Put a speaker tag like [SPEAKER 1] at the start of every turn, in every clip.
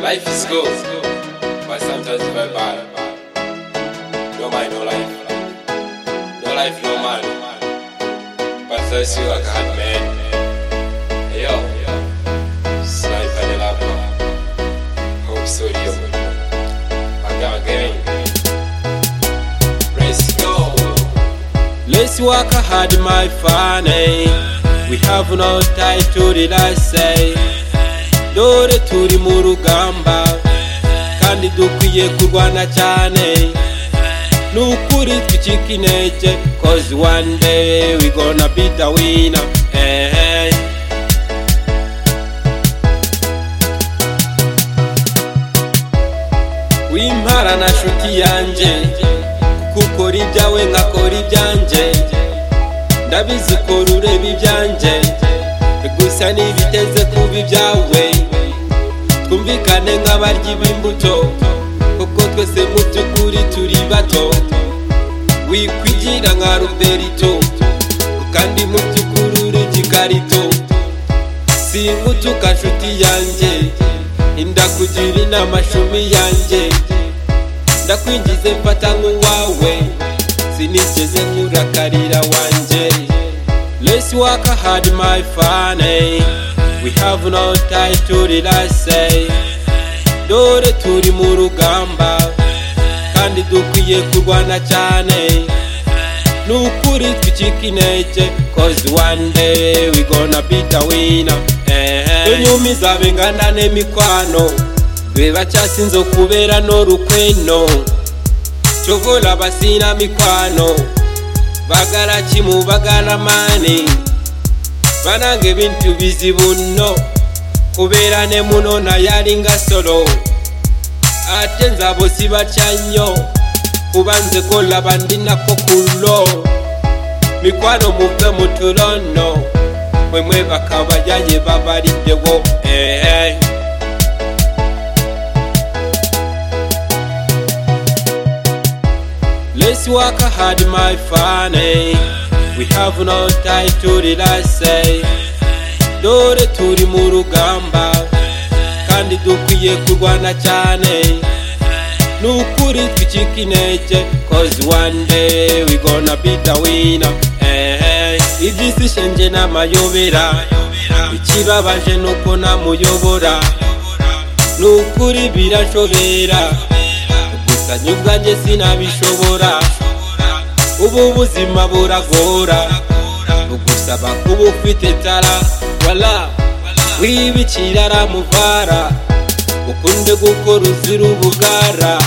[SPEAKER 1] life is good, but sometimes it's very bad. No mind, no life. No life, no man. But first you are God, man. Hey, yo, sniper de la part. Hope so, yo. Again, again. Let's go. Let's work hard, my funny. We have no time to relax. Eh. dore turi mu rugamba kandi dukwiye kurwana cyane ni ukuri twicika intege cause one day we gonna be the winner eh, eh. wimpara na nshuti yanjye kuko ukora ibyawe nkakora ibyanjye ndabizi ukora ureba ibyanjye gusa ntibiteze kuba ibyawe twumvikane nk'abaryi b'imbuto kuko twese mu by'ukuri turi bato wikwigira nka ruberito kandi mu by'ukuri uri igikarito singutuka nshuti yanjye indakugira inama shumi yanjye ndakwinjize mfata nk'uwawe sinigeze nkurakarira wanjye Let's work hard my funny We have no time to relax eh. Dore turi mu rugamba kandi dukwiye kurwana cyane ni ukuri twicika intege cause one day we gonna be the winner eh, eh. inyuma izabe ingana n'emikwano be bacyasinze kubera n'urukweno cyo vola basina mikwano bagala kimu bagala maani banange bintu bizibu nno kubeera ne muno naye alinga solo ate nzabo sibatya nnyo kuba nze golaba ndinako kulo mikwano muve mu tulono mwe mwebaka bajaye babaliddewo ehe Let's work hard, my funny. We have no time to relax. eh. Dore turi mu rugamba kandi dukwiye kurwana cyane. Ni ukuri twicika intege cause one day we gonna be the winner. Eh, eh. Iby'isi shenje n'amayobera ikibabaje nuko namuyobora ni ukuri birashobera gusa nyubwa nje sinabishobora ubu buzima buragora bugusaba kuba ufite tara wala wibikira aramuvara ukunde gukora uzira ubugara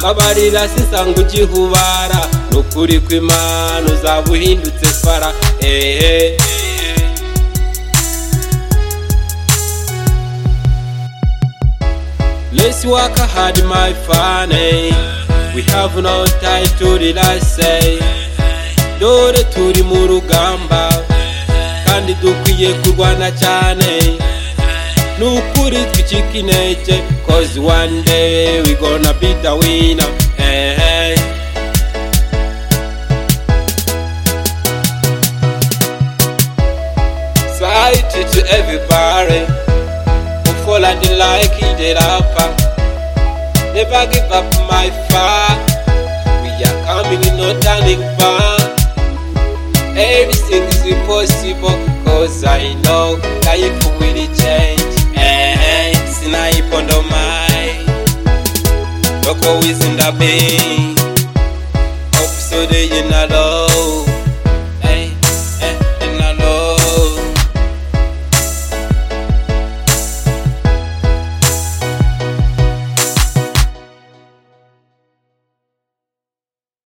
[SPEAKER 1] babarira sisanga ugihubara nukuri kw'imana uzaba uhindutse fara ehe Let's work hard, my funny. We have no time to relax. eh. Dore turi mu rugamba kandi dukwiye kurwana cyane. Ni ukuri twicika intege cause one day we gonna be the winner. Eh, eh. Society to everybody. fall and the like he did up. Never give up my fight. We are coming in no turning back. Everything is impossible, cause I know life will change. Eh, snipe on the mind. Look always in the bay. Hope so they in a low.